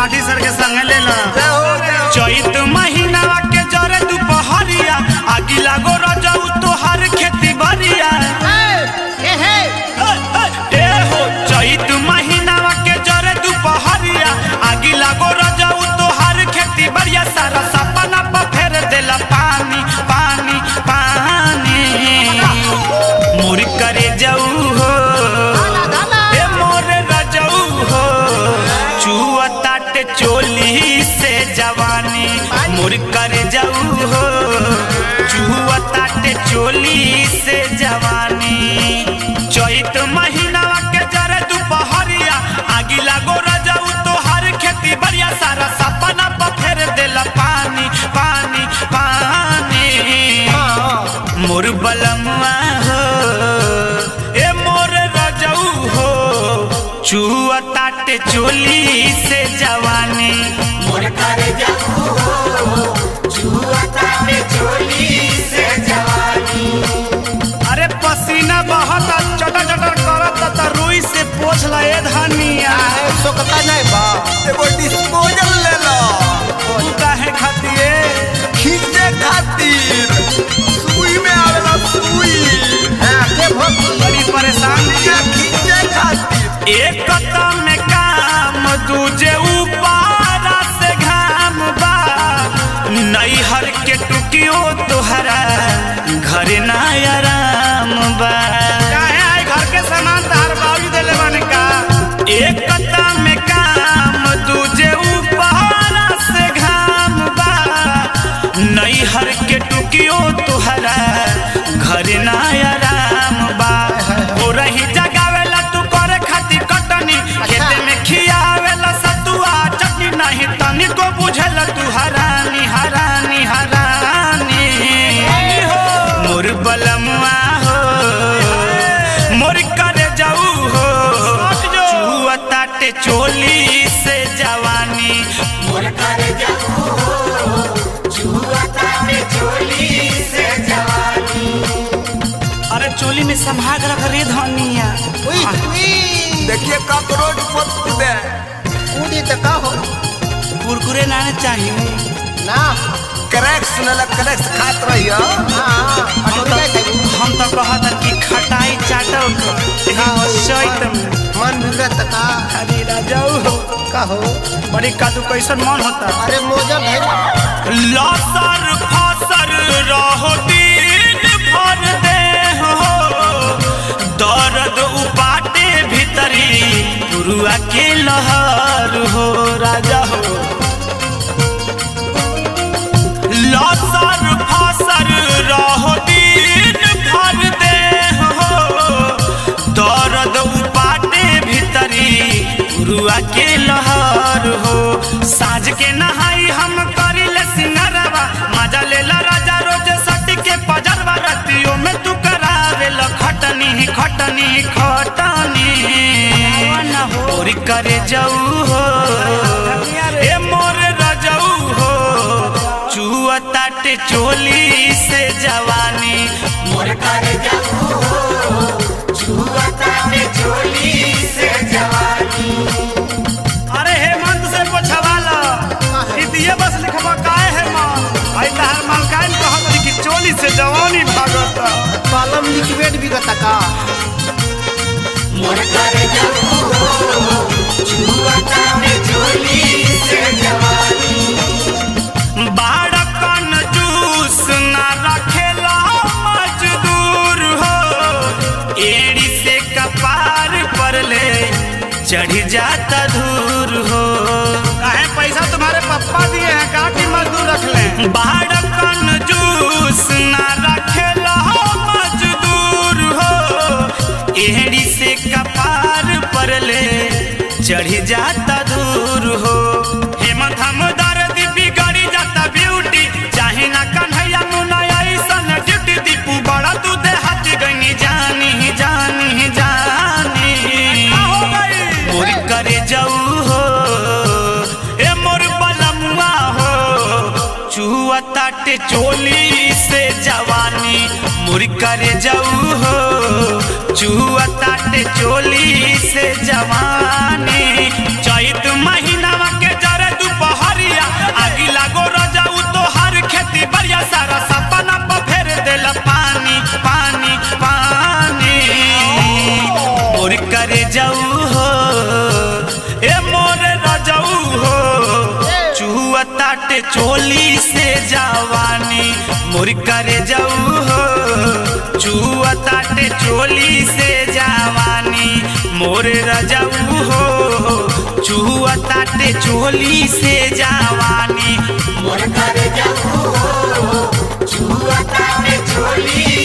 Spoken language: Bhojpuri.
लाठी सर के संग ले ला जय हो जय हो चैत महीनावा के जरे दुपहरिया आगी लागो रजऊ तोहार खेती बरिया ए हो चैत महीनावा के जरे दुपहरिया आगी लागो रजऊ तोहार खेती बरिया सारा सपना पर फेर देला पानी पानी पानी मोर करे जाऊ हो ए मोर रजऊ हो चुआ ताटे चोली से जवानी मोर करे जाऊ हो चुआ ताटे चोली से जवानी चैत महीनावा के जरे दुपहरिया आगी लागो रजऊ तोहार खेती बढ़िया सारा सपना पर फेर देला पानी पानी पानी मोर बलमुआ हो ए मोर रजऊ हो चुआ ताटे चोली से जवानी मोर करे जाऊ हो जुआ ताटे चोली से जवानी अरे पसीना बहत चटर चटर करत त रुई से पोछ ला ए धनिया सोकता नहीं बा एगो डिस्पोजल ले लो तू काहे खातिए खींचे खातिर सुई में आवेला सुई हां के भक्ति बड़ी परेशानी के खींचे खातिर एक कता में काम दूजे ऊपारा से घाम बा नैहर के टुकियो तोहरा घर ना आराम बा काहे आई घर के सामान तार बाबू देले बने का एक कता में काम दूजे ऊपारा से घाम बा नैहर के टुकियो तोहरा घर ना आराम बा ओ रही जगावेला तू करे खातिर कटनी खेते में खियावेला सतुआ चटनी नहीं तनी को बुझेला तू हरानी हरानी हरानी मोर बलमुआ हो मोर करे जाऊ हो चुआ ताटे चोली से जवानी मोर करे जाऊ हो जुआ ताटे चोली से जवानी अरे चोली में संभाग रख रे धनिया उई उई देखिए कॉकरोच मत कूदे कूदी तो का हो कुरकुरे ना चाहिए ना क्रैक्स सुनला क्रैक्स खात रहियो हाँ अटोरिया देबू हम तो कहत कि खटाई चाटो चैत में मन बिगड़त का अरे राजाऊ हो का हो बड़ी कादू कैसन मन होता अरे मोजा भेज लसर फसर रहो दिन भर दे हो दर्द उपाटे भीतरी पुरुआ के लहर हो राजा हो लसर फसर रहो दिन भर दे हो दर्द उपाटे भीतरी पुरुआ के लहर हो साँझ के नहाई हम करिले सिंगरवा मजा लेला राजा रोज सट के पजरवा रतियों में तू करावेल खटनी खटनी खटनी और करे जाऊ हो ए मोर रजऊ हो चुआ ताटे चोली से जवानी मोर करे जाऊ हो जुआ ताटे चोली से जवानी अरे हेमंत से पोछवाला इतिये बस लिखबा काहे है माल आई तहार माल काहे न कहत रही कि चोली से जवानी भागता कलम लिक्विड बिगत का मोर करे जाऊ हो जुआ ताटे चोली से जवानी बाड़कन जूस ना रखेला मजदूर हो एड़ी से कपार पर ले चढ़ जाता धूर हो काहे पैसा तुम्हारे पप्पा दिए हैं का कि मजदूर रख ले बाड़कन जूस ना रखेला मजदूर हो एड़ी से कपार पर ले चढ़ जाता दूर हो हेमंत हम दर्द बिगड़ी जाता ब्यूटी चाहे ना कन्हैया मुना ऐसन ड्यूटी दीपू बड़ा तू देहात गनी जानी जानी जानी मोर करे जाऊ हो ए मोर बलमुआ हो चुआ ताटे चोली से जवानी मोर करे जाऊ हो चुआ ताटे चोली से जवानी चैत महीनावा के जरे चोली से जवानी मोर करे जाऊ हो चुआ ताटे चोली से जवानी मोर रजाऊ हो चुआ ताटे चोली से जवानी मोर कर जाऊ हो छुआ ताटे चोली